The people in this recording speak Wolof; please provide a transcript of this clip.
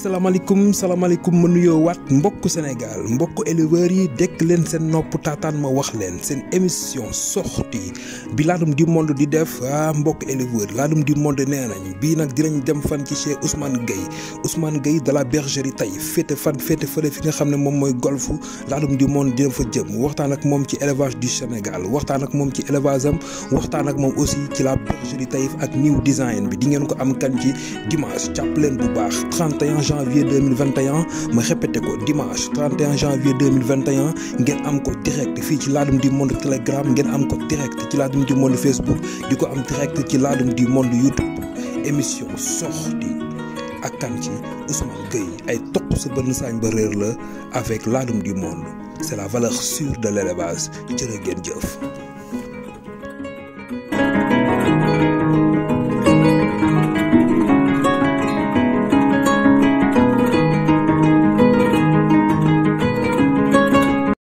salaamaaleykum salaamaaleykum ma nuyoo waat mbokku Sénégal mbokku éleveurs yi dekk leen seen nopp taataan ma wax leen seen émission sortie bi Ladoum du Monde di def ah mbokku éleveurs Ladoum du Monde nee nañ bii nag dinañ dem fan ci chez Ousmane Gueye Ousmane Gueye de la bergerie tey féete fan féete fële fi nga xam ne moom mooy golfu Ladoum du Monde dina fa jëm waxtaan ak moom ci élevage du Sénégal waxtaan ak moom ci élevage am waxtaan ak moom aussi ci la bergerie Taïf ak new design bi di ngeen ko am kan ci dimanche jàpp leen bu baax 31 janvier 2021 ma répété ko dimanche 31 janvier 2021 ngeen am ko direct fii ci Ladoum du Monde Telegram ngeen am ko direct ci Ladoum du Monde Facebook di ko am direct ci Ladoum du Monde YouTube émission sortie ak kan ci Ousmane Gueye ay toq sa bënn saañ ba réer la avec Ladoum du Monde c'est la valeur sûre de l'élevage jërë ngeen jëf